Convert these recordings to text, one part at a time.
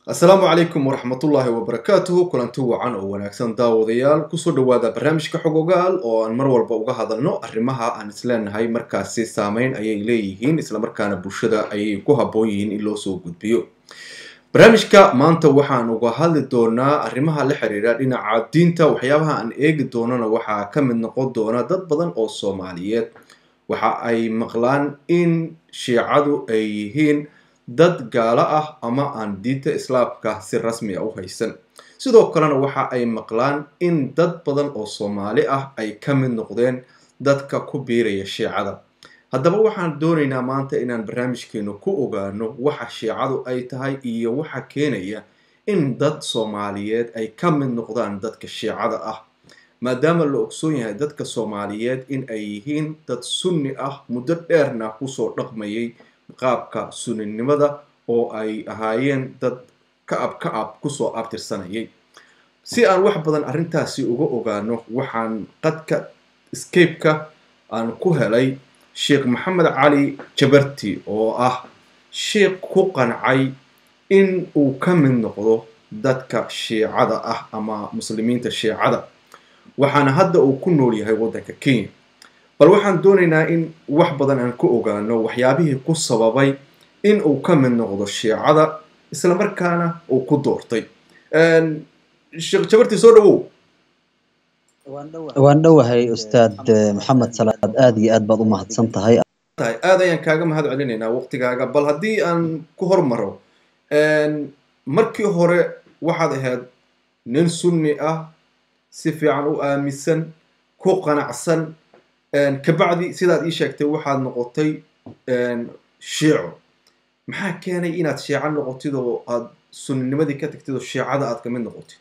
asalaamu calaykum waraxmatullaahi wabarakaatuhu kulanti wacan oo wanaagsan daawadayaal kusoo dhawaada barnaamijka xog ogaal oo aan mar walba uga hadalno arrimaha aan isleenahay markaasi saameyn ayay leeyihiin islamarkaana bulshada ayay ku habboon yihiin in loo soo gudbiyo barnaamijka maanta waxaan uga hadli doonaa arrimaha la xiriira dhinaca diinta waxyaabaha aan eegi doonana waxaa ka mid noqon doona dad badan oo soomaaliyeed waxa ay maqlaan in shiicadu ay yihiin dad gaalo ah ama aan diinta islaamka si rasmi a u haysan sidoo kalena waxa ay maqlaan in dad badan oo soomaali ah ay ka mid noqdeen dadka ku biiraya shiicada haddaba waxaan doonaynaa maanta inaan barnaamijkeenu ku ogaano waxa shiicadu ay tahay iyo waxa keenaya in dad soomaaliyeed ay ka mid noqdaan dadka shiicada ah maadaama la ogsoon yahay dadka soomaaliyeed in ay yihiin dad sunni ah muddo dheerna kusoo dhaqmayay qaabka suninimada oo ay ahaayeen dad ka-ab ka-ab kusoo abtirsanayay si aan wax badan arrintaasi uga ogaano waxaan qadka scape-ka aan ku helay sheekh maxamed cali jabarti oo ah sheekh ku qancay in uu ka mid noqdo dadka shiicada ah ama muslimiinta shiicada waxaana hadda uu ku nool yahay waddanka kenya bal waxaan doonaynaa in wax badan aan ka ogaano waxyaabihii ku sababay in uu ka mid noqdo shiicada islamarkaana uu ku doortay sheekh jabarti soo dhawow waan dhowahay ustaad maxamed salaad aad iyo aad baad u mahadsan tahay tahay aad ayaan kaaga mahad celinaynaa waqtigaaga bal haddii aan ku hormaro markii hore waxaad ahayd nin sunni ah si fiican u aaminsan ku qanacsan kabacdi sidaad ii sheegtay waxaad noqotay shiico maxaa keenay inaad shiico noqotid oo aad sunninimadii ka tagtid oo shiicada aad kamid noqotid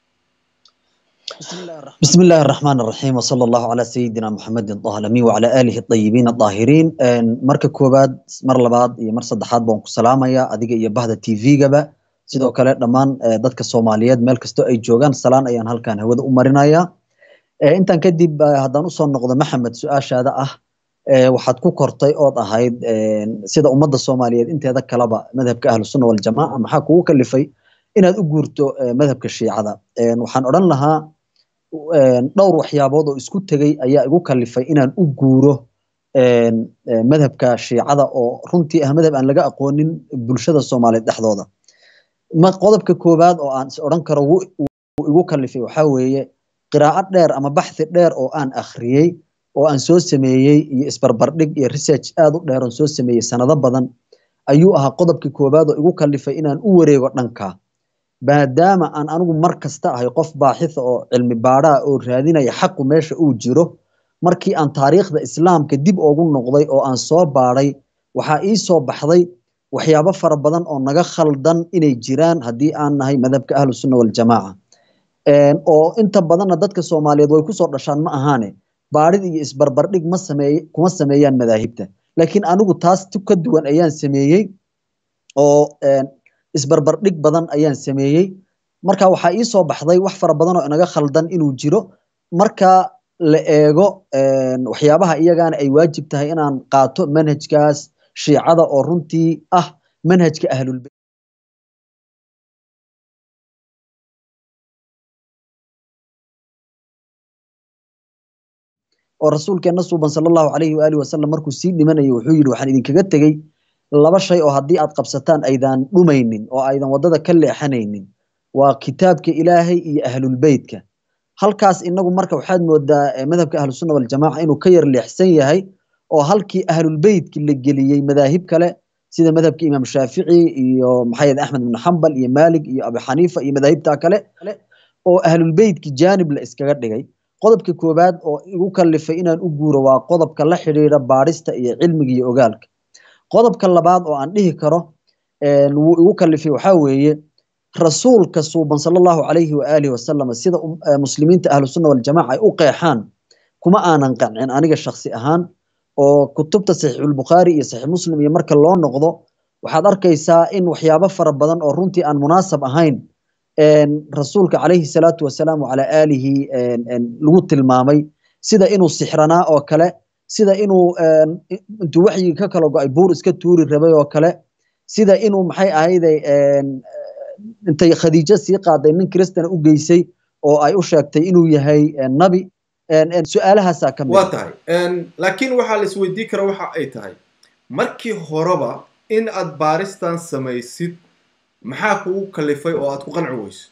بسم الله الرحمن الرحيم وصلى الله على سيدنا محمد طه الأمين وعلى آله الطيبين الطاهرين marka koobaad mar labaad iyo mar saddexaad baan ku salaamaya adiga iyo bahda tv-gaba sidoo kale dhammaan dadka soomaaliyeed meel kastoo ay joogaan salaan ayaan halkan hawada u marinaya intaan kadib haddaan usoo noqdo maxamed su-aashaada ah waxaad ku kortay ood ahayd sida ummadda soomaaliyeed inteeda kaleba madhabka ahlusunna waljamaaca maxaa kugu kalifay inaad u guurto madhabka shiicada waxaan odhan lahaa dhowr waxyaabood oo isku tegey ayaa igu kalifay inaan u guuro madhabka shiicada oo runtii ah madhab aan laga aqoonin bulshada soomaaliyeed dhexdooda qodobka koowaad oo aan is odhan karo wuu igu kalifay waxaa weeye qiraa'o dheer ama baxthi dheer oo aan akhriyey oo aan soo sameeyey iyo isbarbardhig iyo research aad u dheer oon soo sameeyey sanado badan ayuu ahaa qodobka koowaad oo igu kalifay inaan u wareego dhanka maadaama aan anigu mar kasta ahay qof baaxitha oo cilmi baadhaa oo raadinaya xaqu meesha uu jiro markii aan taariikhda islaamka dib ugu noqday oo aan soo baadhay waxaa ii soo baxday waxyaabo fara badan oo naga khaldan inay jiraan haddii aan nahay madhabka ahlu sunna waljamaaca oo inta badanna dadka soomaaliyeed way kusoo dhashaan ma ahaane baadhid iyo isbarbardhig ma sameey kuma sameeyaan madaahibta laakiin anigu taas ka duwan ayaan sameeyey oo isbarbardhig badan ayaan sameeyey marka waxaa ii soo baxday wax fara badan oo inaga khaldan inuu jiro marka la eego waxyaabaha iyagaana ay waajib tahay inaan qaato manhajkaas shiicada oo runtii ah manhajka ahlulbeyt oo rasuulkeena suuban sala allahu calayhi waalihi wasalam markuu sii dhimanayay wuxuu yidhi waxaan idinkaga tegey laba shay oo haddii aad qabsataan aydan dhumaynin oo aydan waddada ka leexanaynin waa kitaabka ilaahay iyo ahlulbeytka halkaas inagu marka waxaad moodaa madhabka ahlusunna waljamaaca inuu ka yar leexsan yahay oo halkii ahlulbeytki la geliyey madaahib kale sida madhabka imaam shaafici iyo maxamed axmed ibn xambal iyo maalik iyo abu xaniifa iyo madaahibta kale oo ahlulbeytki jaanib la iskaga dhigay qodobka koowaad oo igu kalifay inaan u guuro waa qodobka la xidhiidha baadhista iyo cilmiga iyo ogaalka qodobka labaad oo aan dhihi karo wuu igu kalifay waxaa weeye rasuulka suuban sala allahu calayhi waaalihi wasalam sida muslimiinta ahlusunna waljamaca ay u qeexaan kuma aanan qancin aniga shaksi ahaan oo kutubta saxiixulbukhaari iyo saxiix muslim iyo marka loo noqdo waxaad arkaysaa in waxyaabo fara badan oo runtii aan munaasab ahayn rasuulka calayhi salaatu wasalaam wacalaa aalihi lagu tilmaamay sida inuu sixranaa oo kale sida inuu intuu waxyigii ka kala go-ay buur iska tuuri rabay oo kale sida inuu maxay ahayde intay khadiijo sii qaaday nin kristana u geysay oo ay u sheegtay inuu yahay nabi su-aalahaasaa ka mid waa tahay laakiin waxaa la isweydiin kara waxa ay tahay markii horeba in aad baaristan samaysid maxaa kugu kalifay oo aad ku qanci weyso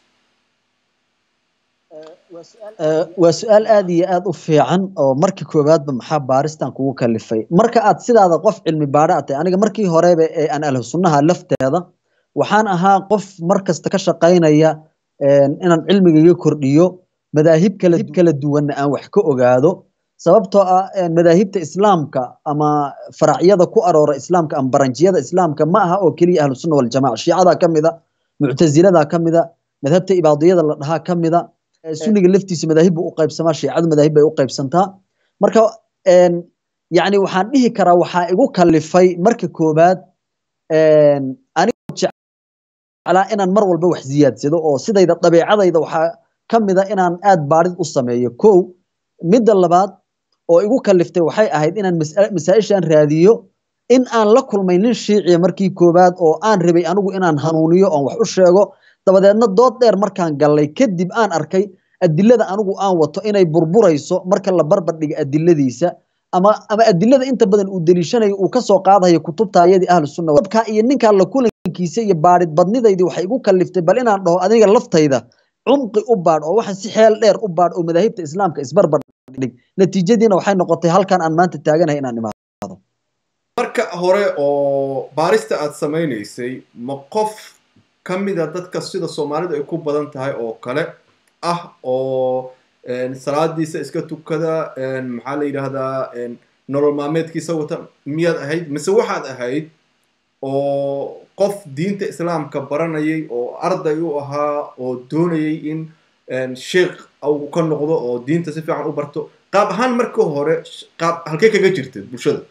waa su-aal aad iyo aad u fiican oo markii koowaadba maxaa baaristan kugu kalifay marka aad sidaada qof cilmi baadha a tahay aniga markii horeba ee aan ahlu sunnaha lafteeda waxaan ahaa qof mar kasta ka shaqaynaya inaan cilmigaiga kordhiyo madaahib kala kala duwanna aan wax ka ogaado sababtoo ah madaahibta islaamka ama faracyada ku aroora islaamka ama baranjiyada islaamka ma aha oo keliya ahlu sunna waljamaca shiicada ka mida muctazilada ka mida madhabta ibaadiyada la dhahaa ka mida sunniga laftiisa madaahib buu u qaybsamaa shiicadu madaahib bay u qaybsantaa marka yani waxaan dhihi karaa waxaa igu kalifay marka koobaad anigoo jeclaa inaan mar walba wax ziyaadsado oo sidayda dabeecadayda waxaa ka mida inaan aad baadhid u sameeyo kow midda labaad oo igu kaliftay waxay ahayd inaan masaa-ishaan raadiyo in aan la kulmay nin shiiciya markii koowaad oo aan rabay anigu inaan hanuuniyo oon wax u sheego dabadeedna dood dheer markaan gallay kadib aan arkay adilada anigu aan wato inay burburayso marka la barbar dhiga adiladiisa ama ama adilada inta badan uu deliishanayo uu kasoo qaadayo kutubta ayadii ahlu sunna dabka iyo ninkaa la kulankiisa iyo baadhid badnidaydii waxay igu kaliftay bal inaan dhaho adiga laftayda cumqi u baadh oo waxaan si xeel dheer u baadh oo madaahibta islaamka isbarbar dhig natiijadiina waxay noqotay halkan aan maanta taaganahay inaan imaado marka hore oo baarista aad samaynaysay ma qof ka mida dadka sida soomaalidu ay ku badan tahay oo kale ah oo salaadiisa iska tukada maxaa la yidhaahdaa nolol maalmeedkiisa wata miyaad ahayd mise waxaad ahayd oo qof diinta islaamka baranayay oo arday u ahaa oo doonayay in sheikh uu ka noqdo oo diinta si fiican u barto qaab ahaan marka hore qaab halkee kaga jirtid bulshada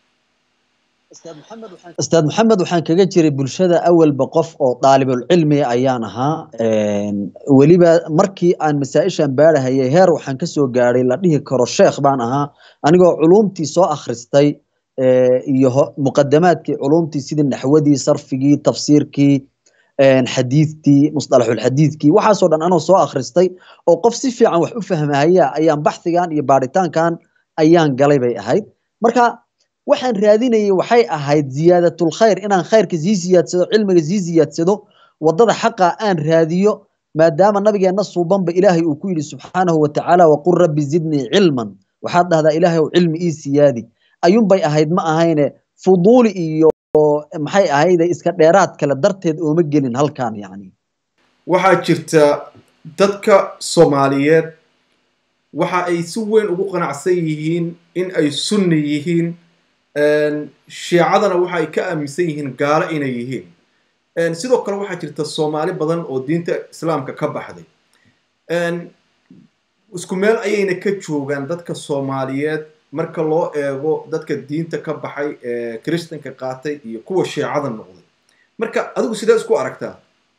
ustaad maxamed waxaan kaga jiray bulshada awalba qof oo daalibulcilmiga ayaan ahaa weliba markii aan masaa-ishan baadhahayay heer waxaan kasoo gaadhay la dhihi karo sheekh baan ahaa anigoo culumtii soo akhristay iyo muqadamaadkii culumtii sidii naxwadii sarfigii tafsiirkii xadiidkii musطalaxulxadiidkii waxaasoo dhan anoo soo akhristay oo qof si fiican wax u fahmahaya ayaan baxhigan iyo baadhitaankan ayaan galay bay ahayd marka waxaan raadinayay waxay ahayd ziyaadatulkhayr inaan khayrka sii ziyaadsado cilmiga sii ziyaadsado wadada xaqa aan raadiyo maadaama nabigeenna suubanba ilaahay uu ku yidhi subxaanahu watacaala waqul rabbi zidnii cilman waxaad dhahdaa ilaahay ow cilmi ii siyaadi ayuunbay ahayd ma ahayne fuduuli iyo maxay ahayde iska dheeraad kale darteed ooma gelin halkan yani waxaa jirta dadka soomaaliyeed waxa ay si weyn ugu qanacsan yihiin in ay sunni yihiin shiicadana waxa ay ka aaminsan yihiin gaalo inay yihiin sidoo kale waxaa jirta soomaali badan oo diinta islaamka ka baxday isku meel ayayna ka joogaan dadka soomaaliyeed marka loo eego dadka diinta ka baxay ee kristanka qaatay iyo kuwa shiicada noqday marka adigu sidee isku aragtaa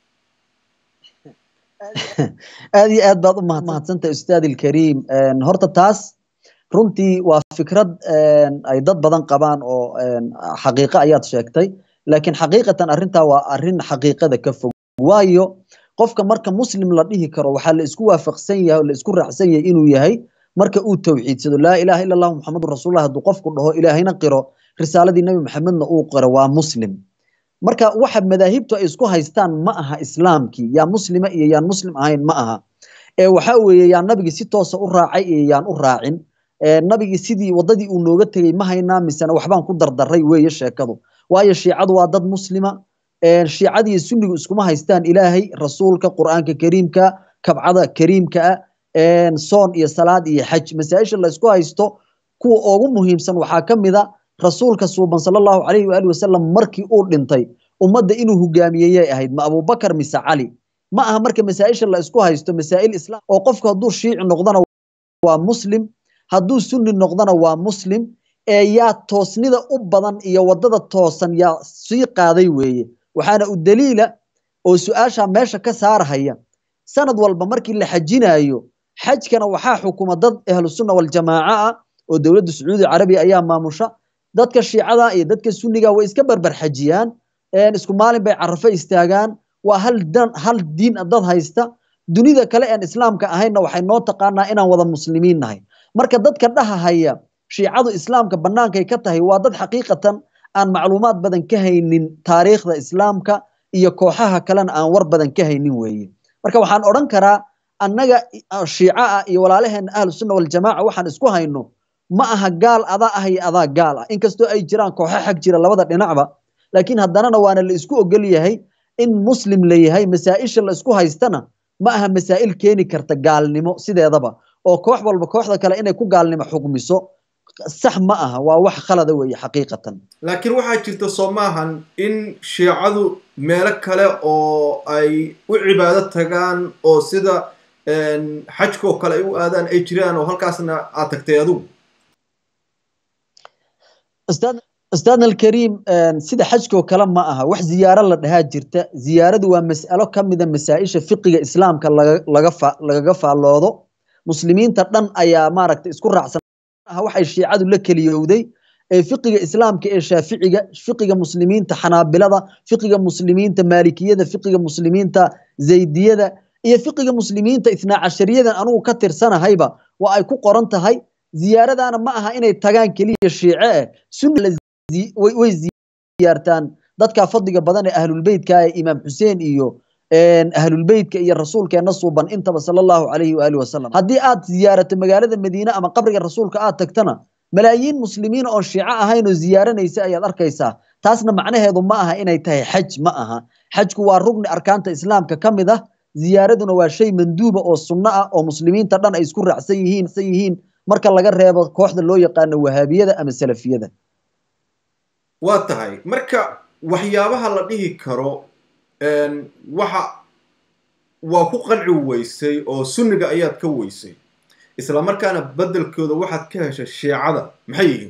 aad iyo aad baad u mahadsantahay ustaad ilkariim horta taas runtii waa fikrad ay dad badan qabaan oo xaqiiqo ayaad sheegtay laakiin xaqiiqatan arrintaa waa arrin xaqiiqada ka fog waayo qofka marka muslim la dhihi karo waxaa la isku waafaqsan yahay oo la isku raacsan yahay inuu yahay marka uu tawxiidsado laa ilaha illa allahu muxamedun rasuulullah hadduu qofku dhaho ilaahayna qiro risaaladii nebi maxamedna uu qiro waa muslim marka waxa madaahibtu ay isku haystaan ma aha islaamkii yaa muslima iyo yaan muslim ahayn ma aha ee waxa weeye yaa nabigii si toosa u raacay iyo yaan u raacin nabigii sidii wadadii uu nooga tegey ma haynaa misena waxbaan ku dardaray weeye sheekadu waayo shiicadu waa dad muslima shiicada iyo sunnigu iskuma haystaan ilaahay rasuulka qur'aanka kariimka kabcada kariimka ah soon iyo salaad iyo xaj masaa-isha la isku haysto kuwa ugu muhiimsan waxaa ka mid a rasuulka suuban sala allahu calayhi waali wasalam markii uu dhintay ummadda inuu hogaamiyeyay ahayd ma abubakar mise cali ma aha marka masaa-isha la isku haysto masaa'il islaam oo qofku hadduu shiici noqdana waa muslim hadduu sunni noqdana waa muslim ee yaa toosnida u badan iyo waddada toosan yaa sii qaaday weeye waxaana u daliila oo su-aasha meesha ka saarhaya sanad walba markii la xajinayo xajkana waxaa xukuma dad ahlusunna waljamaaca ah oo dowladda sacuudi carabiya ayaa maamusha dadka shiicada iyo dadka sunniga way iska barbar xajiyaan isku maalin bay carafo istaagaan waa hal dan hal diin dad haysta dunida kale aan islaamka ahaynna waxay noo taqaanaa inaan wada muslimiin nahay marka dadka dhahahaya shiicadu islaamka bannaankay ka tahay waa dad xaqiiqatan aan macluumaad badan ka haynin taariikhda islaamka iyo kooxaha kalena aan war badan ka haynin weeye marka waxaan odhan karaa annaga shiica ah iyo walaalaheena ahlu sunna waljamaaca waxaan isku hayno ma aha gaal adaa ah iyo adaa gaal ah inkastoo ay jiraan kooxo xag jira labada dhinacba laakiin haddanana waana la isku ogol yahay in muslim la yahay masaa'isha la isku haystana ma aha masaa'il keeni karta gaalnimo sideedaba oo koox walba kooxda kale inay ku gaalnimo xugmiso sax ma aha waa wax khalada weeye xaqiiqatan laakiin waxaa jirta soo maahan in shiicadu meelo kale oo ay u cibaado tagaan oo sida xajka oo kale ay u aadaan ay jiraan oo halkaasna aad tagtay adigu ustaadna alkariim sida xajkoo kale ma aha wax ziyaaro la dhahaa jirta ziyaaradu waa mas'alo ka mida masaa-isha fiqiga islaamka lagaga faalloodo muslimiinta dhan ayaa maaragta isku raacsan waxay shiicadu la keliyowday ee fiqiga islaamka ee shaaficiga fiqiga muslimiinta xanaabilada fiqiga muslimiinta maalikiyada fiqiga muslimiinta zaydiyada iyo fiqiga muslimiinta itnaa cashariyadan anugu ka tirsanahayba waa ay ku qoran tahay ziyaaradana ma aha inay tagaan keliya shiice eh sunna way ziyaartaan dadka fadliga badan ee ahlulbeytka ee imaam xuseen iyo ahlulbeytka iyo rasuulkeena suuban intaba sala allahu calayhi waalihi wasalam haddii aad ziyaarato magaalada madiine ama qabriga rasuulka aad tagtana malaayiin muslimiin oo shiico ahayn oo ziyaaranaysa ayaad arkaysaa taasna macnaheedu ma aha inay tahay xaj ma aha xajku waa rugni arkaanta islaamka ka mid ah ziyaaraduna waa shay manduuba oo sunno ah oo muslimiinta dhan ay isku raacsan yihiin yihiin marka laga reebo kooxda loo yaqaano wahaabiyada ama salafiyada waa tahay marka waxyaabaha la dhihi karo waxa waa ku qanci weysay oo sunniga ayaad ka weysay isla markaana beddelkooda waxaad ka heshay shiicada maxay yihiin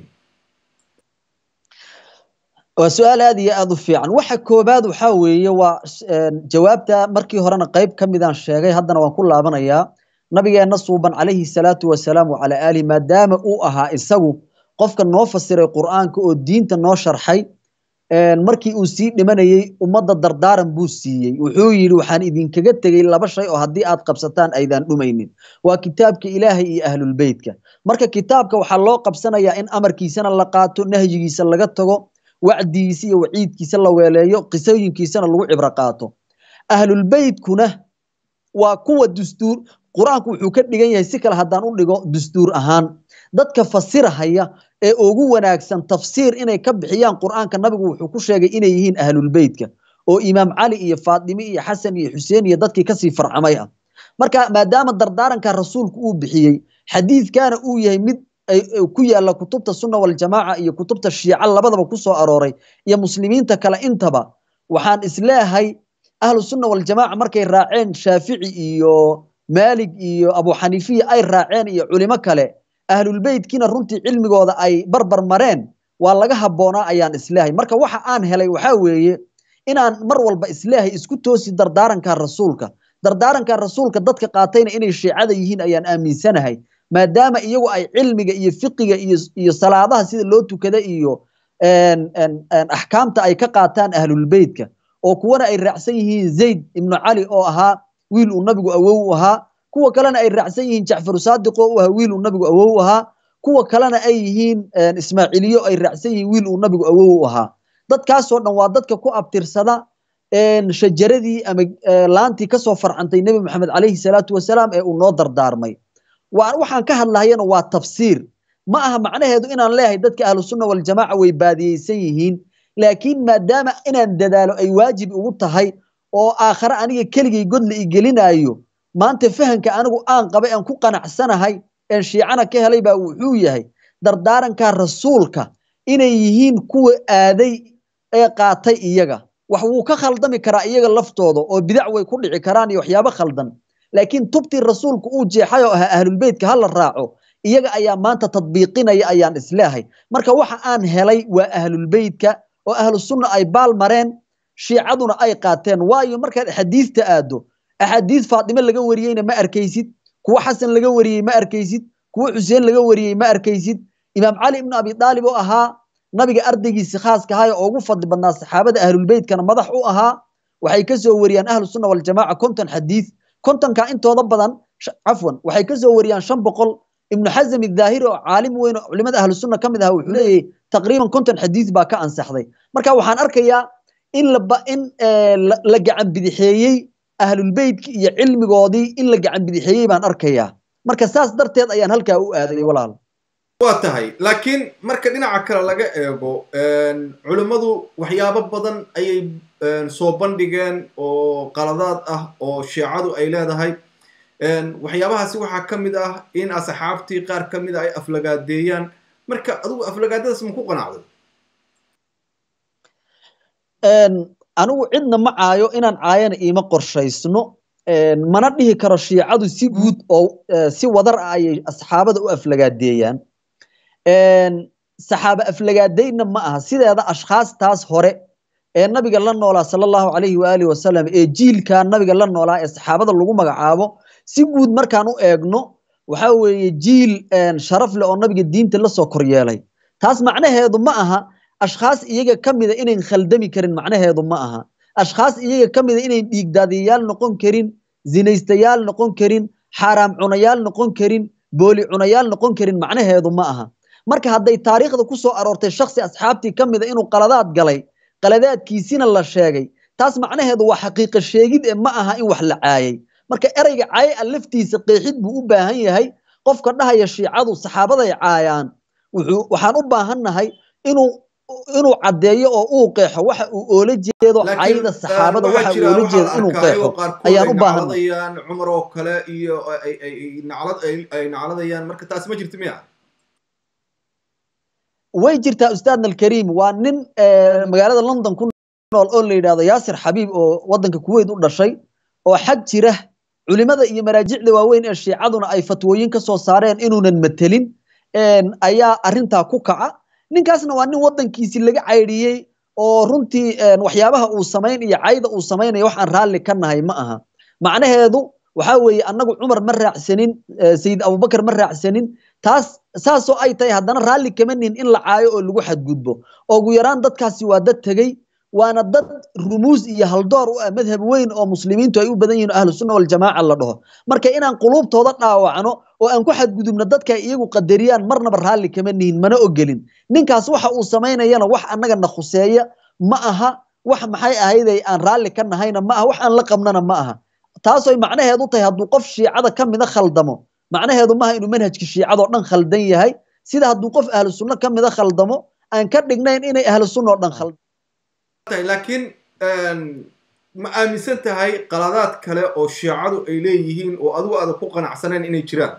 waa su-aal aad iyo aad u fiican waxa koobaad waxaa weeye waa jawaabta markii horena qayb ka midaan sheegay haddana waan ku laabanayaa nabigeenna suuban calayhi salaatu wasalaam wacalaa aalihi maadaama uu ahaa isagu qofka noo fasiray qur'aanka oo diinta noo sharxay markii uu sii dhimanayey ummadda dardaaran buu siiyey wuxuu yidhi waxaan idinkaga tegey laba shay oo haddii aad qabsataan aydaan dhumaynin waa kitaabka ilaahay iyo ahlulbeytka marka kitaabka waxaa loo qabsanayaa in amarkiisana la qaato nahyigiisa laga tago wacdigiisa iyo waciidkiisa la weeleeyo qisooyinkiisana lagu cibro qaato ahlulbeytkuna waa kuwa dustuur qur-aanku wuxuu ka dhigan yahay si kale haddaan u dhigo dastuur ahaan dadka fasirahaya ee ugu wanaagsan tafsiir inay ka bixiyaan qur-aanka nabigu wuxuu ku sheegay inay yihiin ahlulbeytka oo imaam cali iyo faatime iyo xasan iyo xuseen iyo dadkii kasii farcamay ah marka maadaama dardaaranka rasuulku uu bixiyey xadiidkana uu yahay mid ku yaala kutubta sunna waljamaaca iyo kutubta shiica labadaba ku soo arooray iyo muslimiinta kale intaba waxaan isleehay ahlu sunna waljamaaca markay raaceen shaafici iyo maalig iyo abu xaniifiya ay raaceen iyo culimo kale ahlulbeytkiina runtii cilmigooda ay barbar mareen waa laga habboonaa ayaan isleehay marka waxa aan helay waxaa weeye inaan mar walba isleehay isku toosi dardaaranka rasuulka dardaaranka rasuulka dadka qaatayna inay shiicada yihiin ayaan aaminsanahay maadaama iyagu ay cilmiga iyo fiqiga iyo iyo salaadaha sida loo tukada iyo axkaamta ay ka qaataan ahlulbeytka oo kuwana ay raacsan yihiin zayd ibnu cali oo ahaa wiil uu nabigu awow u ahaa kuwa kalena ay raacsan yihiin jacfaru saadiq oo u ahaa wiil uu nabigu awow u ahaa kuwa kalena ay yihiin ismaaciiliyo ay raacsan yihiin wiil uu nabigu awow u ahaa dadkaasoo dhan waa dadka ku abtirsada shajaradii ama laantii kasoo farcantay nebi maxamed calayhi salaatu wasalaam ee uu noo dardaarmay waxaan ka hadlahayana waa tafsiir ma aha macnaheedu inaan leeyahay dadka ahlu sunna waljamaaca way baadiyeysan yihiin laakiin maadaama inaan dadaalo ay waajib ugu tahay oo aakhare aniga keligay god la igelinaayo maanta fahanka anigu aan qabay aan ku qanacsanahay een shiicana ka helay baa wuxuu yahay dardaaranka rasuulka inay yihiin kuwa aaday ee qaatay iyaga wax wuu ka khaldami karaa iyaga laftooda oo bidac way ku dhici karaan iyo waxyaabo khaldan laakiin tubtii rasuulku uu jeexay oo ahaa ahlulbeytka ha la raaco iyaga ayaa maanta tadbiiqinaya ayaan isleehay marka waxa aan helay waa ahlulbeytka oo ahlu sunna ay baal mareen shiicaduna ay qaateen waayo markaad axaadiista aado axaadiis faatime laga wariyeyna ma arkaysid kuwo xasan laga wariyey ma arkaysid kuwo xuseen laga wariyey ma arkaysid imaam cali ibnu abi daalib oo ahaa nabiga ardaygiisi khaaska ahaa ee ugu fadli badnaa saxaabada ahlulbeytkana madax u ahaa waxay ka soo wariyaan ahlu sunna waljamaaca konton xadiid kontonka intooda badan cafwan waxay ka soo wariyaan shan boqol ibnu xazam idaahiri oo caalim weyn oo culimada ahlu sunna ka mid aha wuxuu leeyahay taqriiban konton xadiid baa ka ansaxday marka waxaan arkayaa in la in la gacan bidixeeyey ahlulbeytka iyo cilmigoodii in la gacan bidixeeyey baan arkayaa marka saas darteed ayaan halkaa u aaday walaal waa tahay laakiin marka dhinaca kale laga eego culimmadu waxyaabo badan ayay soo bandhigeen oo qaladaad ah oo shiicadu ay leedahay waxyaabahaasi waxaa ka mid ah in asxaabtii qaar ka mid a ay aflagaadeeyaan marka adigu aflagaadadaas ma ku qanacday anigu cidna ma caayo inaan caayana iima qorshaysno mana dhihi karo shiicadu si guud oo si wadar ah ayay asxaabada u aflagaadeeyaan saxaaba aflagaadaynna ma aha sideeda ashkhaastaas hore ee nabiga la noolaa sala allahu calayhi waalihi wasalam ee jiilkaa nabiga la noolaa ee saxaabada lagu magacaabo si guud markaan u eegno waxa weeye jiil sharaf leh oo nabiga diinta la soo koryeelay taas macnaheedu ma aha ashkhaas iyaga ka mida inayn khaldami karin macnaheedu ma aha ashkhaas iyaga ka mida inayn dhiigdaadiyayaal noqon karin zinaystayaal noqon karin xaaraam cunayaal noqon karin booli cunayaal noqon karin macnaheedu ma aha marka hadday taariikhda ku soo aroortay shaksi asxaabtii ka mida inuu qaladaad galay qaladaadkiisina la sheegay taas macnaheedu waa xaqiiqa sheegid ee ma aha in wax la caayay marka ereyga caaya a laftiisa qeexid buu u baahan yahay qofka dhahaya shiicadu saxaabaday caayaan waxaan u baahannahay inuu inuu caddeeyo oo uu qeexo waxa uu oola jeedo cayda saxaabada waxa uu oola jeedo inuu qeexo ayaan u baahannahay cumar oo kale iyo ay nacladayaan marka taasi ma jirto miya way jirtaa ustaadna alkariim waa nin magaalada london ku nool oo la yidhahdo yaasir xabiib oo waddanka kuweyt u dhashay oo xag jira culimada iyo maraajicda waaweyn ee shiicaduna ay fatwooyin ka soo saareen inuunan matelin ayaa arrintaa ku kaca ninkaasna waa nin waddankiisii laga caydhiyey oo runtii waxyaabaha uu samayn iyo cayda uu samaynaya wax aan raalli ka nahay ma aha macnaheedu waxaa weeye annagu cumar ma raacsanin sayid abubakar ma raacsanin taas saasoo ay tahay haddana raalli kama nihin in la caayo oo lagu xadgudbo oo ugu yaraan dadkaasi waa dad tegey waana dad rumuus iyo haldoor u ah madhab weyn oo muslimiintu ay u badan yihiin ahlu sunna waljamaaca la dhaho marka inaan quluubtooda dhaawacno oo aan ku xadgudubno dadka iyagu qadariyaan marnaba raalli kama nihin mana ogelin ninkaas waxa uu samaynayana wax annaga na khuseeya ma aha wax maxay ahayday aan raalli ka nahayna ma aha wax aan la qabnana ma aha taasoy macnaheedu tahay hadduu qof shiicada ka mida khaldamo macnaheedu maaha inuu manhajka shiicadoo dhan khaldan yahay sida hadduu qof ahlu sunno ka mida khaldamo aan ka dhignayn inay ahlu sunna oo dhan khaldan laakiin ma aaminsan tahay qaladaad kale oo shiicadu ay leeyihiin oo adigu aada ku qanacsanayn inay jiraan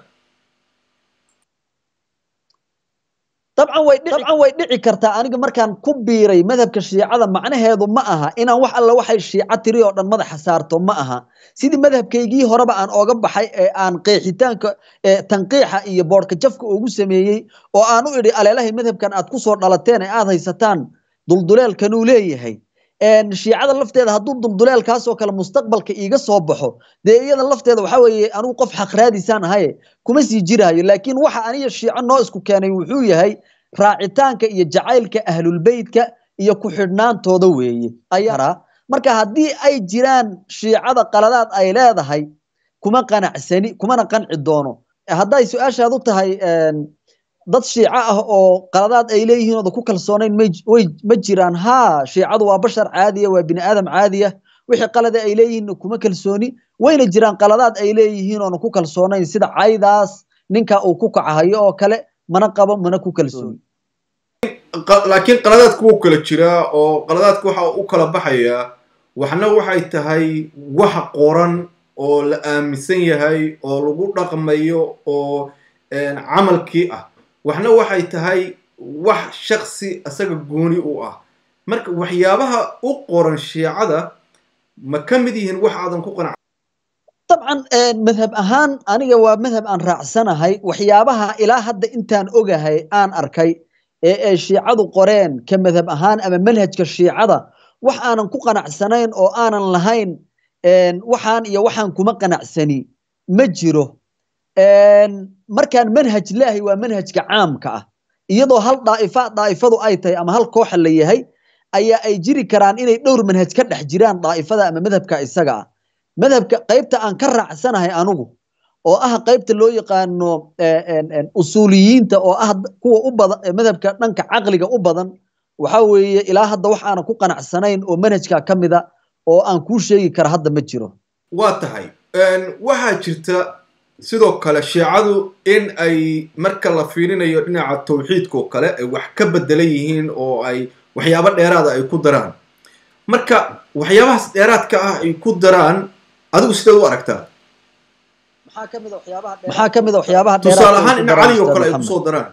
dabcan way dabcan way dhici kartaa aniga markaan ku biiray madhabka shiicada macnaheedu ma aha inaan wax alla waxay shiico tiri oo dhan madaxa saarto ma aha sidii madhabkaygii horeba aan ooga baxay ee aan qeexitaanka tanqiixa iyo boodhka jafka ugu sameeyey oo aan u idhi aleelahay madhabkan aad ku soo dhalateen ee aad haysataan dulduleelkanuu leeyahay shiicada lafteeda hadduu dulduleelkaasoo kale mustaqbalka iiga soo baxo dee iyada lafteeda waxa weeye anigu qof xaqraadisaan ahaye kuma sii jiraayo laakiin waxa aniga shiico noo isku keenay wuxuu yahay raacitaanka iyo jacaylka ahlulbeytka iyo ku xidhnaantooda weeye ayaa marka haddii ay jiraan shiicada qaladaad ay leedahay kuma qanacsani kumana qanci doono hadday su-aashaadu tahay dad shiico ah oo qaladaad ay leeyihiin ooda ku kalsoonayn ma jiraan haa shiicadu waa bashar caadiya waa bini aadam caadiya wixii qalada ay leeyihiinna kuma kalsooni wayna jiraan qaladaad ay leeyihiin oona ku kalsoonayn sida caydaas ninka uu ku kacahayo oo kale mana qabo mana ku kalsooni laakiin qaladaadku wuu kala jiraa oo qaladaadku waxa u kala baxayaa waxna waxay tahay wax qoran oo la aaminsan yahay oo lagu dhaqmayo oo camalkii ah waxna waxay tahay wax shaksi isaga gooni u ah marka waxyaabaha u qoran shiicada ma ka mid yihiin wax aadan ku qanac dabcan madhab ahaan aniga waa madhab aan raacsanahay waxyaabaha ilaa hadda intaan ogahay aan arkay ee ay shiicadu qoreen ka madhab ahaan ama manhajka shiicada wax aanan ku qanacsanayn oo aanan lahayn waxaan iyo waxaan kuma qanacsani ma jiro markaan manhaj leahay waa manhajka caamka ah iyadoo hal daaifa daa'ifadu ay tahay ama hal kooxa la yahay ayaa ay jiri karaan inay dhowr manhaj ka dhex jiraan daa'ifada ama madhabka isaga ah madhabka qaybta aan ka raacsanahay anugu oo ah qaybta loo yaqaano usuuliyiinta oo ah kuwa u badan madhabka dhanka caqliga u badan waxa weeye ilaa hadda wax aanan ku qanacsanayn oo manhajka ka mida oo aan kuu sheegi kara hadda ma jiro waa tahay waxaa jirta sidoo kale shiicadu in ay marka la fiirinayo dhinaca tawxiidka oo kale ay wax ka bedelan yihiin oo ay waxyaabo dheeraada ay ku daraan marka waxyaabahaas dheeraadka ah ay ku daraan adigu sideed u aragtaa maxaa ka mid a waxyaabaha tusaale ahaan in cali oo kale ay kusoo daraan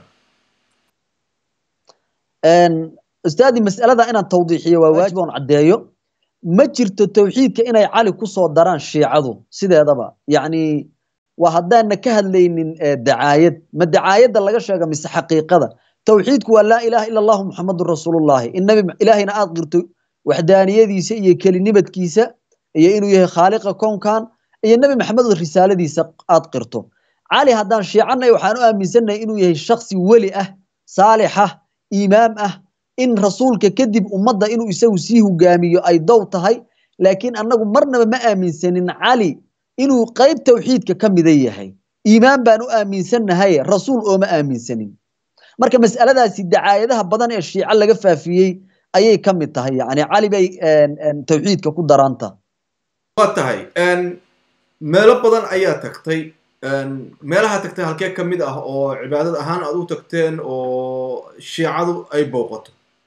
ustaadi mas'alada inaan tawdiixiyo waa waajib oon caddeeyo ma jirto tawxiidka inay cali kusoo daraan shiicadu sideedaba yacni waa haddaana ka hadlaynin dacaayad ma dacaayadda laga sheega mise xaqiiqada tawxiidku waa laa ilaha ila allahu muxamadun rasuulullahi in nabi ilaahayna aad qirto waxdaaniyadiisa iyo kelinimadkiisa iyo inuu yahay khaaliqa kownkan iyo nebi maxamed risaaladiisa aad qirto cali haddaan shiicanay waxaan u aaminsannahay inuu yahay shaksi weli ah saalixa iimaam ah in rasuulka kadib ummadda inuu isagu sii hogaamiyo ay dow tahay laakiin annagu marnaba ma aaminsanin cali inuu qayb tawxiidka ka mida yahay iimaan baan u aaminsannahay rasuul ooma aaminsanin marka mas'aladaasi dacaayadaha badan ee shiico laga faafiyey ayay ka mid tahay yani cali bay tawxiidka ku daraanta waa tahay meelo badan ayaa tagtay meelaha tagtay halkee ka mid ah oo cibaadad ahaan aad u tagteen oo shiicadu ay booqato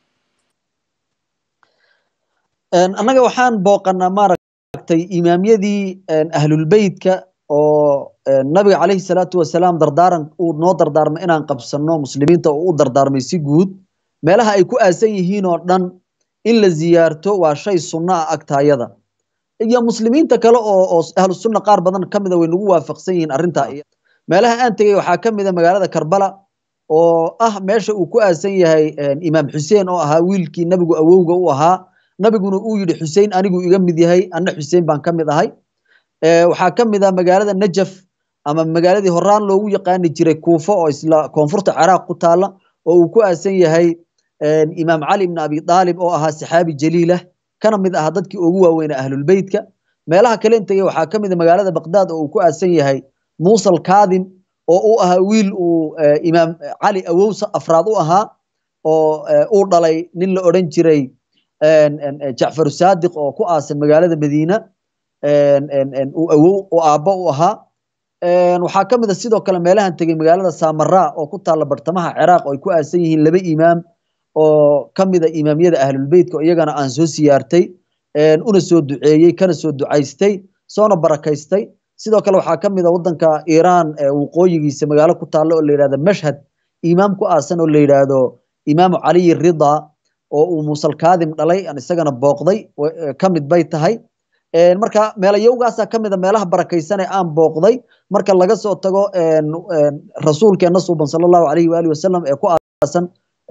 annaga waxaan booqanaa maaragtay imaamyadii ahlulbeytka oo nabiga calayhi salaatu wasalaam dardaaran uu noo dardaarmay inaan qabsanno muslimiinta oo u dardaarmay si guud meelaha ay ku aasan yihiin oo dhan in la ziyaarto waa shay sunno ah agtaayada iyo muslimiinta kale oo oo ahlu sunna qaar badan ka mida way nagu waafaqsan yihiin arrintaa meelaha aan tegey waxaa ka mid a magaalada karbala oo ah meesha uu ku aasan yahay imaam xuseen oo ahaa wiilkii nabigu awowga u ahaa nabiguna uu yidhi xusein anigu iga mid yahay anna xuseen baan ka mid ahay waxaa ka mid ah magaalada najaf ama magaaladii horaan loogu yaqaani jiray kuufo oo isla koonfurta ciraaq ku taala oo uu ku aasan yahay imaam cali ibn abi aalib oo ahaa saxaabi jaliilah kana mid ahaa dadkii ugu waaweynaa ahlulbeytka meelaha kale intagey waxaa ka mid a magaalada baqdaad oo uu ku aasan yahay muusa alkaadim oo u ahaa wiil uu imaam cali awowsa afraad u ahaa oo uu dhalay nin la odhan jiray jacfar saadiq oo ku aasan magaalada madiina uu awow oo aabbo u ahaa waxaa ka mid a sidoo kale meelahan tegey magaalada samara oo ku taalla bartamaha ciraaq oo ay ku aasan yihiin laba imaam oo ka mid a imaamyada ahlulbeytka iyagana aan soo siyaartay una soo duceeyey kana soo ducaystay soona barakaystay sidoo kale waxaa ka mid a waddanka iiraan waqooyigiisa magaalo ku taalla oo la yidhahdo mashhad imaam ku aasan oo la yidhaahdo imaamu caliyi rida oo uu muusal kaadim dhalay aan isagana booqday ka mid bay tahay marka meelayowgaasaa ka mid a meelaha barakaysan ee aan booqday marka laga soo tago rasuulkeena suuban sala allahu alayhi waalihi wasalam ee ku aasan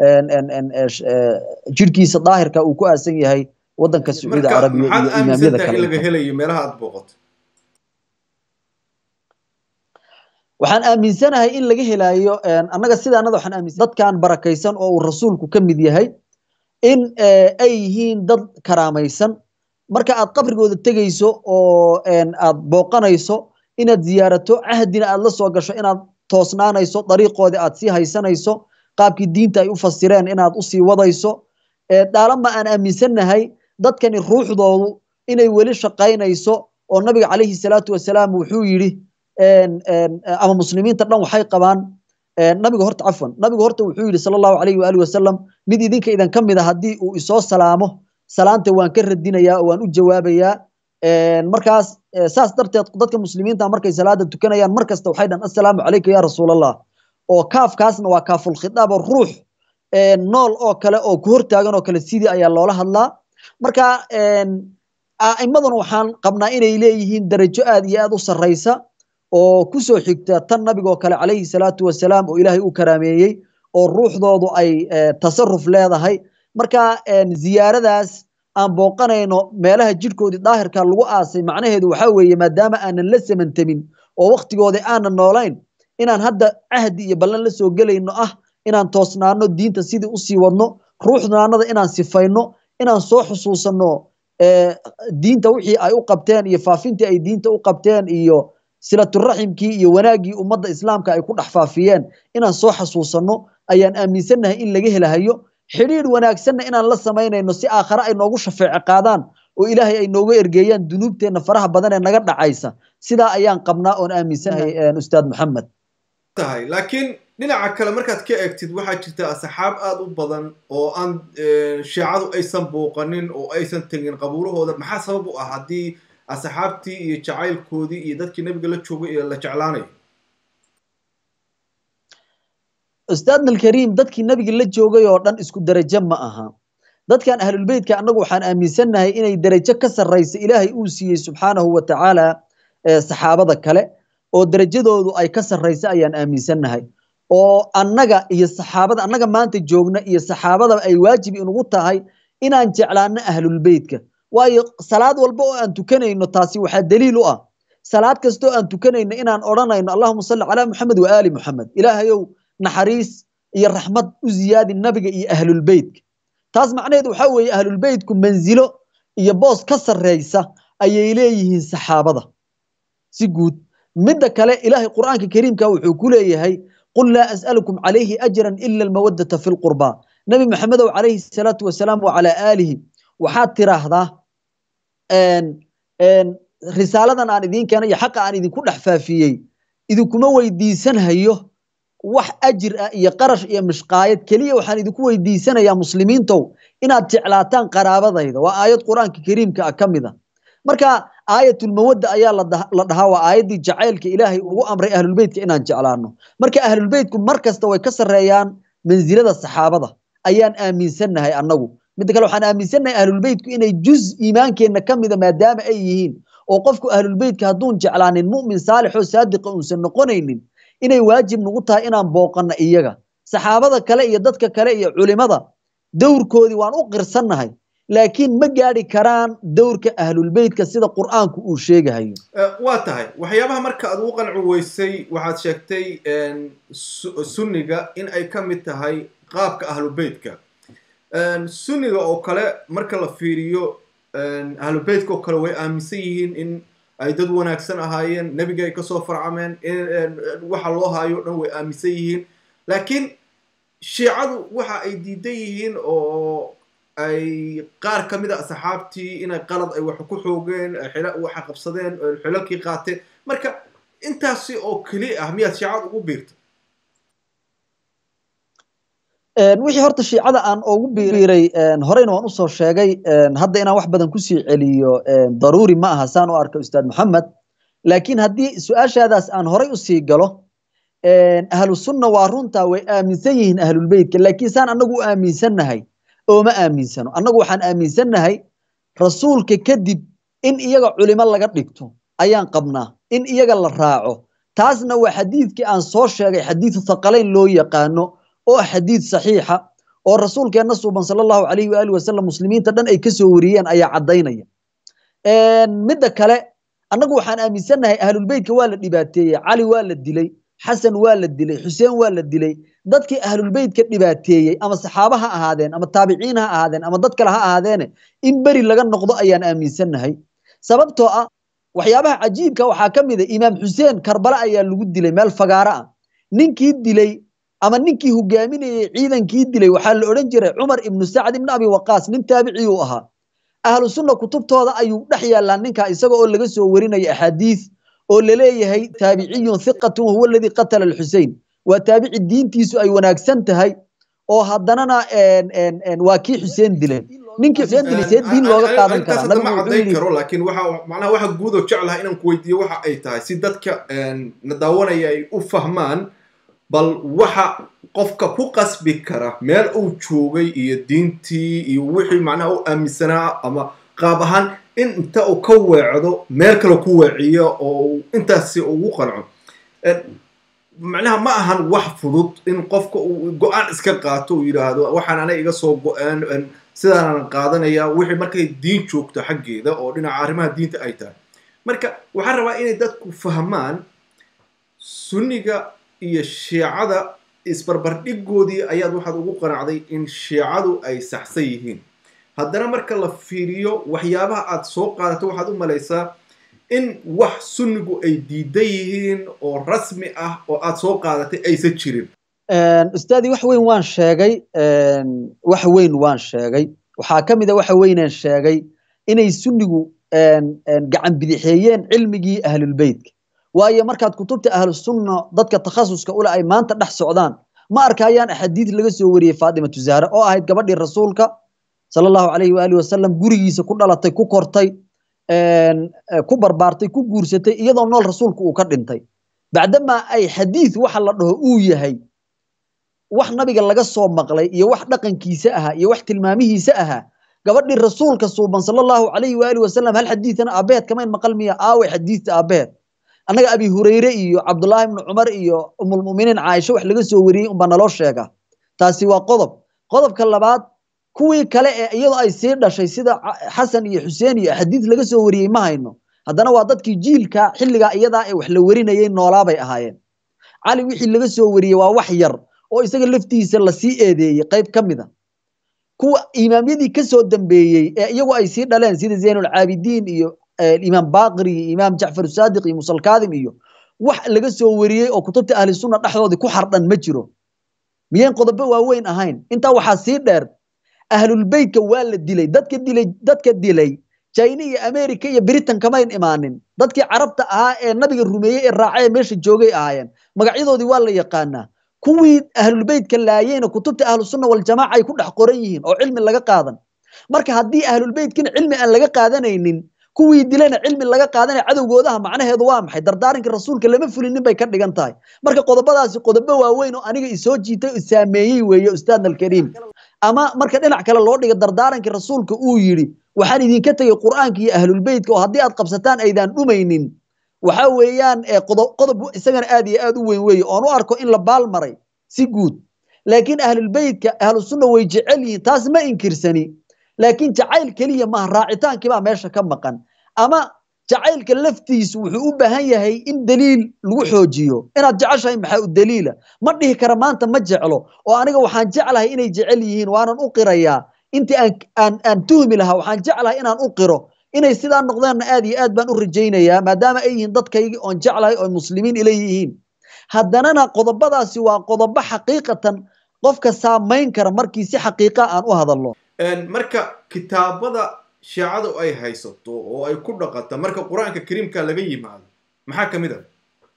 jirhkiisa daahirka uu ku aasan yahay waddanka sacuudi carabiya iyo imaamyada kale laga helayo meelaha aad booqato waxaan aaminsanahay in laga helayo annaga sidaanada waxaan aaminsan dadkan barakaysan oo uu rasuulku ka mid yahay in ay yihiin dad karaamaysan marka aad qabrigooda tegayso oo aad booqanayso inaad ziyaarato cahdina aad la soo gasho inaad toosnaanayso dariiqoodii aad sii haysanayso qaabkii diinta ay u fasireen inaad usii wadayso dhaalama aan aaminsannahay dadkani ruuxdoodu inay weli shaqaynayso oo nabiga calayhi salaatu wasalaam wuxuu yidhi ama muslimiinta dhan waxay qabaan nabiga horta cafwan nabigu horta wuxuu yidhi sala allahu alayhi waalihi wasalam mid idinka idan ka mid a haddii uu isoo salaamo salaanta waan ka radinayaa oo waan u jawaabayaa markaas saas darteed dadka muslimiinta markay salaada tukanayaan mar kasta waxay dhan assalaamu calayka ya rasuulallah oo kaafkaasna waa kaaful khitaab oo ruux nool oo kale oo ku hortaagan oo kale sidii ayaa loola hadlaa marka a'immaduna waxaan qabnaa inay leeyihiin darajo aad iyo aad u sarraysa oo ku soo xigta tan nabigoo kale calayhi salaatu wasalaam oo ilaahay u karaameeyey oo ruuxdoodu ay tasarruf leedahay marka ziyaaradaas aan booqanayno meelaha jidhkoodii daahirka lagu aasay macnaheedu waxaa weeye maadaama aanan la samantamin oo waktigoodii aanan noolayn inaan hadda cahdi iyo ballan la soo gelayno ah inaan toosnaano diinta sidii usii wadno ruuxnaanada inaan sifayno inaan soo xusuusanno diinta wixii ay u qabteen iyo faafintii ay diinta u qabteen iyo silaturaximkii iyo wanaaggii ummadda islaamka ay ku dhex faafiyeen inaan soo xasuusanno ayaan aaminsannahay in laga helahayo xidhiidh wanaagsanna inaan la samaynayno si aakhare ay noogu shafeece qaadaan oo ilaahay ay nooga ergeeyaan dunuubteenna faraha badan ee naga dhacaysa sidaa ayaan qabnaa oon aaminsanahay ustaad maxamed tahay laakiin dhinaca kale markaad ka eegtid waxaa jirta asxaab aada u badan oo aan shiicadu aysan booqanin oo aysan tegin qabuurahooda maxaa sabab u ah haddii asxaabtii iyo jacaylkoodii iyo dadkii nebiga la joogay ee la jeclaanayo ustaadna alkariim dadkii nebiga la joogay oo dhan isku derajo ma aha dadkan ahlulbeytka annagu waxaan aaminsannahay inay derajo ka sarraysa ilaahay uu siiyey subxaanahu wa tacaala saxaabada kale oo derajadoodu ay ka sarraysa ayaan aaminsannahay oo annaga iyo saxaabada annaga maanta joogna iyo saxaabada ay waajib inugu tahay inaan jeclaano ahlulbeytka waayo salaad walba oo aan tukanayno taasi waxaa daliil u ah salaad kastoo aan tukanayno inaan odhanayno allahuma salli calaa muxamed wa aali muxamed ilaahayow naxariis iyo raxmad u ziyaadi nabiga iyo ahlulbeytka taas macnaheedu waxaa weeye ahlulbeytku manzilo iyo boos ka sarreysa ayay leeyihiin saxaabada si guud midda kale ilaahay qur'aanka kariimka wuxuu ku leeyahay qul laa as'alukum calayhi ajran ila almawaddata fi lqurbaa nabi maxamedow calayhi salaatu wasalaam wacalaa aalihi waxaad tiraahdaa risaaladan aan idiin keenay iyo xaqa aan idinku dhex faafiyey idinkuma weydiisanhayo wax ajir ah iyo qarash iyo mishqaayad keliya waxaan idinku weydiisanayaa muslimiintow inaad jeclaataan qaraabadayda waa aayad qur-aanka kariimka ah ka mid a marka aayatulmawadda ayaa la dhahaa waa aayaddii jacaylka ilaahay ugu amray ahlulbeytka inaan jeclaano marka ahlulbeytku mar kasta way ka sarreeyaan mansilada saxaabada ayaan aaminsannahay annagu midda kale waxaan aaminsannahay ahlulbeytku inay juz iimaankeenna ka mida maadaama ay yihiin oo qofku ahlulbeytka hadduun jeclaanin mu'min saalix oo saadiqa uusan noqonaynin inay waajib nagu tahay inaan booqanno iyaga saxaabada kale iyo dadka kale iyo culimada dowrkoodii waan u qirsannahay laakiin ma gaadhi karaan dowrka ahlulbeytka sida qur'aanku uu sheegahayo waa tahay waxyaabaha marka aad ugu qanci weysay waxaad sheegtay sunniga in ay ka mid tahay qaabka ahlubeytka sunniga oo kale marka la fiiriyo ahlubeytka oo kale way aaminsan yihiin in ay dad wanaagsan ahaayeen nebiga ay kasoo farcameen waxa loo haayo o dhan way aaminsan yihiin laakiin shiicadu waxa ay diidan yihiin oo ay qaar ka mid a asxaabtii inay qalad ay wax ku xoogeen waxa qabsadeen xilalkii qaateen marka intaasi oo keli ah miyaad shiicada ugu biirta wixii horta shiicada aan ugu biiray horeyna waan usoo sheegay hadda inaan wax badan kusii celiyo daruuri ma aha saan u arka ustaad maxamed laakiin haddii su-aashaadaas aan horay usii galo ahlu sunna waa runtaa way aaminsan yihiin ahlulbeytka laakiin saan annagu u aaminsannahay ooma aaminsano annagu waxaan aaminsannahay rasuulka kadib in iyaga culimo laga dhigto ayaan qabnaa in iyaga la raaco taasna waa xadiidkii aan soo sheegay xadiidu thaqalayn loo yaqaano oo ah xadiid saxiixa oo rasuulkeenna suuban sala allahu calayhi waali wasalam muslimiinta dhan ay kasoo wariyeen ayaa caddaynaya midda kale annagu waxaan aaminsannahay ahlulbeytka waa la dhibaateeyey cali waa la dilay xasan waa la dilay xuseen waa la dilay dadkii ahlulbeytka dhibaateeyey ama saxaaba ha ahaadeen ama taabiciin ha ahaadeen ama dad kale ha ahaadeene in beri laga noqdo ayaan aaminsannahay sababtoo ah waxyaabaha cajiibka waxaa ka mid a imaam xuseen karbala ayaa lagu dilay meel fagaaro ah ninkii dilay ama ninkii hogaaminayey ciidankii dilay waxaa la odhan jiray cumar ibnu sacd ibnu abi waqaas nin taabiciyuu ahaa ahlu sunna kutubtooda ayuu dhex yaallaa ninkaa isaga oo laga soo warinaya axaadiis oo laleeyahay taabiciyun hiqatun wahuwa aladii qatala alxusein waa taabici diintiisu ay wanaagsan tahay oo haddanana waa kii xuseen dilay ninkii xuseen dilay see diin looga qaadan karaa nabigu ma caddayn karo laakiin waxa macnaha waxa guud oo jeclaha inaan ku weydiiyo waxa ay tahay si dadka na daawanaya ay u fahmaan bal waxa qofka ku qasbi kara meel uu joogay iyo diintii iyo wixii macnaha u aaminsanaa ama qaab ahaan in inta uu ka weecdo meel kale ku weeciyo oo intaasi ugu qanco macnaha ma ahan wax fudud in qofka uu go-aan iska qaato uu yidhaahdo waxaan ana iga soo go-aan sidaanan qaadanaya wixii markay diin joogto xaggeeda oo dhinaca arrimaha diinta ay tahay marka waxaan rabaa inay dadku fahmaan sunniga iyo shiicada isbarbardhigoodii ayaad waxaad ugu qanacday in shiicadu ay saxsan yihiin haddana marka la fiiriyo waxyaabaha aad soo qaadato waxaad u malaysaa in wax sunnigu ay diidan yihiin oo rasmi ah oo aad soo qaadatay aysan jirin ustaadii wax weyn waan sheegay wax weyn waan sheegay waxaa ka mid a waxa weynaan sheegay inay sunnigu gacan bidixeeyeen cilmigii ahlulbeytka waayo markaad kutubta ahlusunna dadka takhasuska ule ay maanta dhex socdaan ma arkayaan axaadiid laga soo wariyey faatimatu zahra oo ahayd gabadhii rasuulka sala allahu calayhi waalihi wasalam gurigiisa ku dhalatay ku kortay ku barbaartay ku guursatay iyadoo nool rasuulku uu ka dhintay bacdamaa ay xadiid waxa la dhaho uu yahay wax nabiga laga soo maqlay iyo wax dhaqankiisa ahaa iyo wax tilmaamihiisa ahaa gabadhii rasuulka suuban sala allahu calayhi waalihi wasalam hal xadiidana aabehed kamayn maqal miya aaway xadiidta aabehed annaga abi hurayre iyo cabdullaahi ibnu cumar iyo umulmuminiin caaisha wax laga soo wariyey unbaa naloo sheega taasi waa qodob qodobka labaad kuwii kale ee iyadoo ay sii dhashay sida xasan iyo xuseen iyo xadiid laga soo wariyey ma hayno haddana waa dadkii jiilka xilligaa iyadaa ee wax la warinayay noolaabay ahaayeen cali wixii laga soo wariyey waa wax yar oo isaga laftiisa lasii eedeeyey qayb ka mid a kuwa imaamyadii ka soo dambeeyey ee iyagu ay sii dhaleen sida zaynulcaabidiin iyo imaam baqir iyo imaam jacfar saadiq iyo musalkaadim iyo wax laga soo wariyey oo kutubta ahli sunna dhexdoodii ku xardhan ma jiro miyayn qodobo waaweyn ahayn intaa waxaa sii dheer ahlulbeytka waa la dilay dadka dilay dadka dilay china iyo america iyo britain kamayn imaanin dadkii carabta ahaa ee nabiga rumeeyey ee raacay ee meesha joogay ahaayeen magacyadoodii waa la yaqaanaa kuwii ahlulbeytka laayeyna kutubta ahlusunna waljamaaca ay ku dhex qoran yihiin oo cilmi laga qaadan marka haddii ahlulbeytkina cilmi aan laga qaadanaynin kuwii dilana cilmi laga qaadanaya cadowgoodaha macnaheedu waa maxay dardaarankii rasuulka lama fulinin bay ka dhigan tahay marka qodobadaasi qodobo waaweyn oo aniga isoo jiitay oo saameeyey weeye ustaadna alkariim ama marka dhinac kale loo dhiga dardaarankii rasuulka uu yidhi waxaan idinka tegey qur'aanka iyo ahlulbeytka oo haddii aad qabsataan aydaan dhumaynin waxa weeyaan qodob isagana aad iyo aad u weyn weeye oon u arko in la baal maray si guud laakiin ahlulbeytka ahlusunna way jecel yihiin taas ma inkirsani laakiin jacayl keliya maaha raacitaankii baa meesha ka maqan ama jacaylka laftiisu wuxuu u baahan yahay in daliil lagu xoojiyo inaad jeceshahay maxaa u daliila ma dhihi kara maanta ma jeclo oo aniga waxaan jeclahay inay jecel yihiin waanan u qirayaa intii aan aan aan tuhmi lahaa waxaan jeclahay inaan u qiro inay sidaa noqdeenna aad iyo aad baan u rajaynayaa maadaama ay yihiin dadkaygii oon jeclahay oo muslimiin ila yihiin haddanana qodobadaasi waa qodobo xaqiiqatan qofka saamayn kara markii si xaqiiqa aan u hadalno marka kitaabada shiicadu ay haysato oo ay ku dhaqato marka qur-aanka kariimka laga yimaado maxaa ka mid a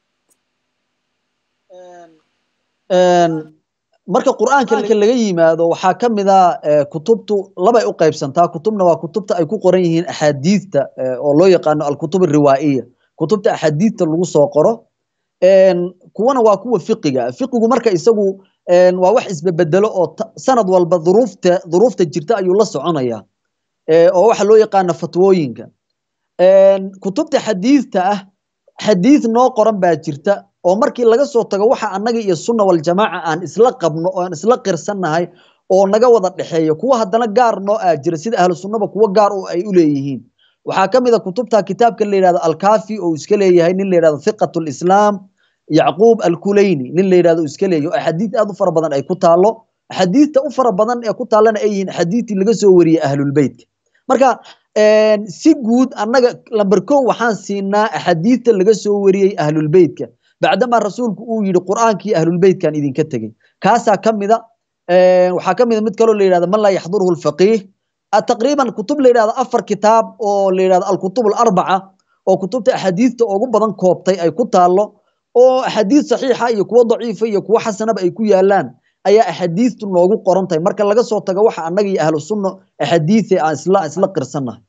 marka qur'aanka laga yimaado waxaa ka mid a kutubtu labay u qaybsantaa kutubna waa kutubta ay ku qoran yihiin axaadiidta oo loo yaqaano alkutub ariwaa'iya kutubta axaadiidta lagu soo qoro kuwana waa kuwa fiqiga fiqigu marka isagu waa wax isbebedelo oo sanad walba duruufta duruufta jirta ayuu la soconaya oo waxa loo yaqaana fatwooyinka kutubta xadiidta ah xadiid noo qoran baa jirta oo markii laga soo tago waxa annaga iyo sunna waljamaaca aan isla qabno oo aan isla qirsannahay oo naga wada dhexeeyo kuwa haddana gaar noo aa jira sida ahlu sunnaba kuwo gaar oo ay u leeyihiin waxaa ka mid a kutubta kitaabka la yidhahdo alkafi oo iska leeyahay nin la yidhahdo thiqatu lislaam yacquub alkulayni nin la yidhahdo iska leeyahy oo axaadiid aad u fara badan ay ku taalo axaadiidta u fara badan ee ku taallana ay yihiin axaadiidtii laga soo wariyey ahlulbeytka marka si guud annaga lamber kow waxaan siinaa axaadiidta laga soo wariyey ahlulbeytka bacdamaa rasuulku uu yidhi qur'aankii ahlulbeytkan idinka tegey kaasaa ka mida waxaa ka mida mid kaloo la yidhahdo man laa yaxduruhu lfaqiih taqriiban kutub la yidhahdo afar kitaab oo la yidhahdo alkutub alarbaca oo kutubta axaadiidta ugu badan koobtay ay ku taallo oo axaadiid saxiixa iyo kuwo daciifa iyo kuwo xasanaba ay ku yaalaan ayaa axaadiidtu noogu qoran tahay marka laga soo tago waxa annaga iyo ahlu sunna axaadiidta aan isla isla qirsannahay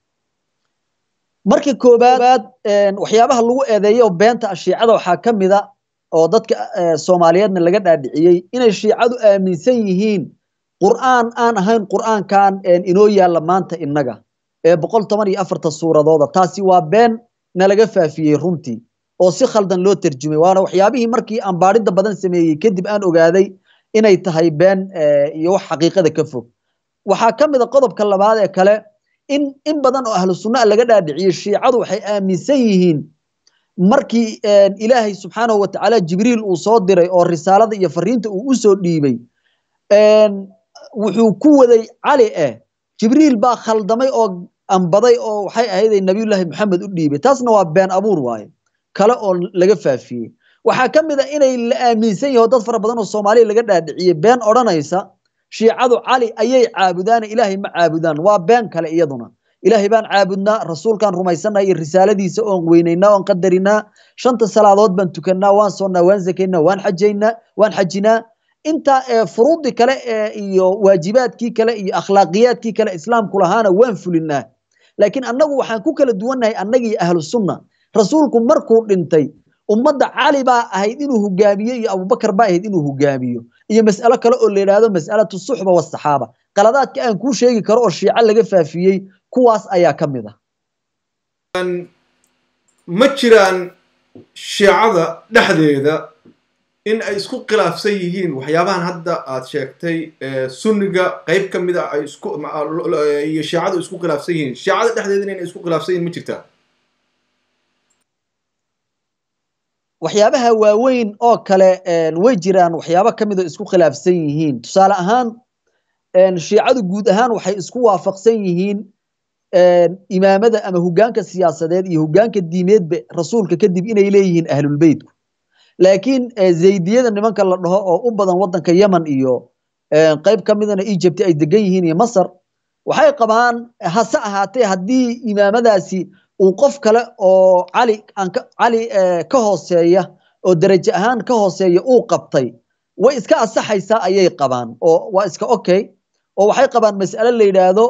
marka koobaad waxyaabaha lagu eedeeyo beenta shiicada waxaa ka mida oo dadka soomaaliyeedna laga dhaadhiciyey inay shiicadu aaminsan yihiin qur'aan aan ahayn qur'aankan inoo yaalla maanta innaga ee boqol toban iyo afarta suuradooda taasi waa been nalaga faafiyey runtii oo si khaldan loo terjumay waana waxyaabihii markii aan baadhidda badan sameeyey kadib aan ogaaday inay tahay been iyo wax xaqiiqada ka fog waxaa ka mid a qodobka labaad ee kale in in badan oo ahlu sunna laga dhaadhiciyey shiicadu waxay aaminsan yihiin markii ilaahay subxaanahu watacaala jibriil uu soo diray oo risaalada iyo fariinta uu u soo dhiibay wuxuu ku waday cali eh jibriil baa khaldamay oo ambaday oo waxay ahayday nabiyullaahi maxamed u dhiibay taasna waa been abuur waaye kale oo laga faafiyey waxaa ka mid a inay la aaminsan yaho dad fara badan oo soomaaliya laga dhaadhiciyey been odhanaysa shiicadu cali ayay caabudaan ilaahay ma caabudaan waa been kale iyaduna ilaahay baan caabudnaa rasuulkaan rumaysanaa iyo risaaladiisa oon weynaynaa oon qadarinaa shanta salaadood baan tukannaa waan soonnaa waan zakaynaa waan xajaynaa waan xajinaa inta furuudii kale iyo waajibaadkii kale iyo akhlaaqiyaadkii kale islaamku lahaana waan fulinaa laakiin annagu waxaan ku kala duwannahay annagii ahlu sunna rasuulku markuu dhintay ummadda cali baa ahayd inuu hogaamiyo iyo abubakar baa ahayd inuu hogaamiyo iyo mas'alo kale oo la yidhaahdo mas'alatu suxba wasaxaaba qaladaadka aan kuu sheegi karo oo shiico laga faafiyey kuwaas ayaa ka mid ah ma jiraan shiicada dhexdeeda in ay isku khilaafsan yihiin waxyaabahan hadda aad sheegtay sunniga qayb ka mid a ay isku iyo shiicadu isku khilaafsan yihiin shiicada dhexdeedana inay isku khilaafsan yihiin ma jirtaa waxyaabaha waaweyn oo kale way jiraan waxyaabo ka mid oo isku khilaafsan yihiin tusaale ahaan shiicadu guud ahaan waxay isku waafaqsan yihiin imaamada ama hogaanka siyaasadeed iyo hogaanka diimeedba rasuulka kadib inay leeyihiin ahlulbeytku laakiin zaydiyada nimanka la dhaho oo u badan wadanka yemen iyo qayb ka midana egypt ay degan yihiin iyo masar waxay qabaan hase ahaatee haddii imaamadaasi uu qof kale oo cali cali ka hooseeya oo darajo ahaan ka hooseeya uu qabtay way iska asaxaysaa ayay qabaan oo waa iska okay oo waxay qabaan mas'ale la yidhaahdo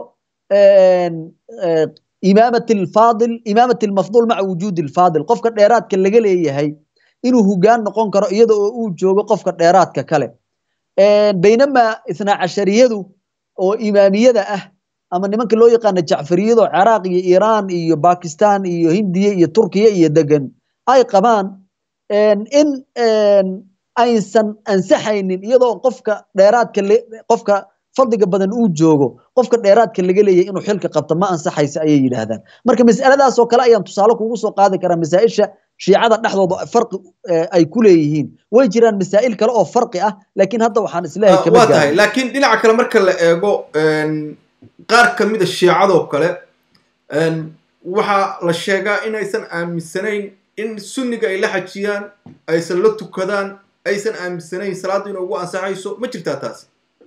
imaamat alfaadil imaamat almafduul maca wujuudi alfaadil qofka dheeraadka laga leeyahay inuu hogaan noqon karo iyada oo uu joogo qofka dheeraadka kale baynamaa ithnaa cashariyadu oo imaamiyada ah ama nimanka loo yaqaano jacfariyado ciraaq iyo iiraan iyo bakistan iyo hindiya iyo turkiya iyo degan ay qabaan in aysan ansaxaynin iyadoo qofka dheeraadka qofka fadliga badan uu joogo qofka dheeraadka laga leeyahay inuu xilka qabto ma ansaxaysa ayay yidhaahdaan marka mas'aladaas oo kale ayaan tusaale kugu soo qaadi karaa masaa'isha shiicada dhexdooda farqi ay ku leeyihiin way jiraan masaa'il kale oo farqi ah laakiin hadda waxaan isleeyahay kama waa tahay laakiin dhinaca kale marka la eego qaar ka mid a shiicadoo kale waxaa la sheegaa inaysan aaminsanayn in sunniga ay la xajiyaan aysan la tukadaan aysan aaminsanayn salaaddu inay ugu ansaxayso ma jirtaa taasi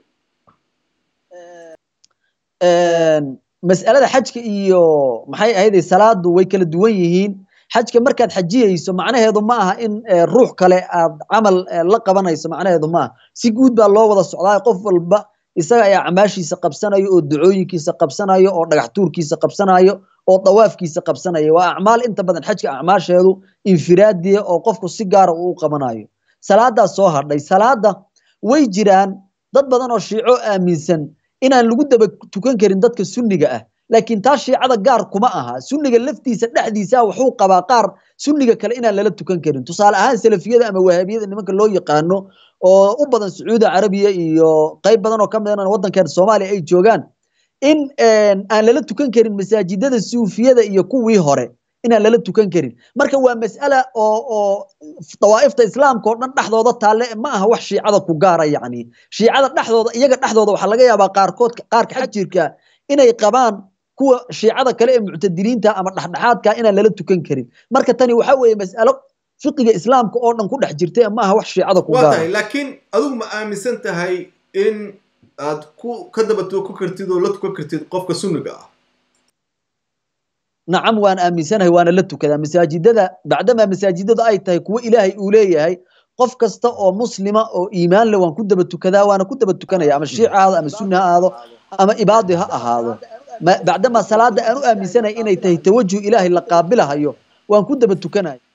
mas'alada xajka iyo maxay ahayday salaadu way kala duwan yihiin xajka markaad xajiyeyso macnaheedu ma aha in ruux kale aad camal la qabanayso macnaheedu ma aha si guud baa loo wada socdaa qof walba isaga ayaa acmaashiisa qabsanayo oo ducooyinkiisa qabsanayo oo dhagax tuurkiisa qabsanayo oo dawaafkiisa qabsanayo waa acmaal inta badan xajka acmaasheedu infiraadiya oo qofku si gaara uu u qabanayo salaadaas soo hadhay salaada way jiraan dad badan oo shiico aaminsan inaan lagu daba tukan karin dadka sunniga ah laakiin taa shiicada gaar kuma aha sunniga laftiisa dhexdiisa wuxuu qabaa qaar sunniga kale inaan lala tukan karin tusaale ahaan salafiyada ama wahaabiyada nimanka loo yaqaano oo u badan sacuudi carabiya iyo qayb badan oo ka midana waddankeena soomaaliya ay joogaan in aan lala tukan karin masaajidada suufiyada iyo kuwii hore inaan lala tukan karin marka waa mas'ala oo oo dawaa'ifta islaamka oo dhan dhexdooda taalle ma aha wax shiicada ku gaara yacni shiicada dhexdooda iyaga dhexdooda waxaa laga yaabaa qaarkood qaarka xajirka inay qabaan kuwa shiicada kale ee muctadiliinta ama dhexdhexaadka inaan lala tukan karin marka tani waxa weeye mas'alo fiqiga islaamka oo dhan ku dhex jirta ma aha wax shiicada ku waa gaara tahay laakiin adigu ma aaminsan tahay in aad ku ka daba tukan kartid oo la tukan kartid qofka sunniga ah nacam waan aaminsanahay waana la tukadaa masaajidada bacdamaa masaajidada ay tahay kuwo ilaahay uu leeyahay qof kasta oo muslima oo iimaan leh waan ku daba tukadaa waana ku daba tukanaya ama shiic ha ahaado ama sunni ha ahaado ama ibaadi ha ahaado bacdamaa salaada aan u aaminsanahay inay tahay tawajuh ilaahay la qaabilahayo waan ku daba tukanaya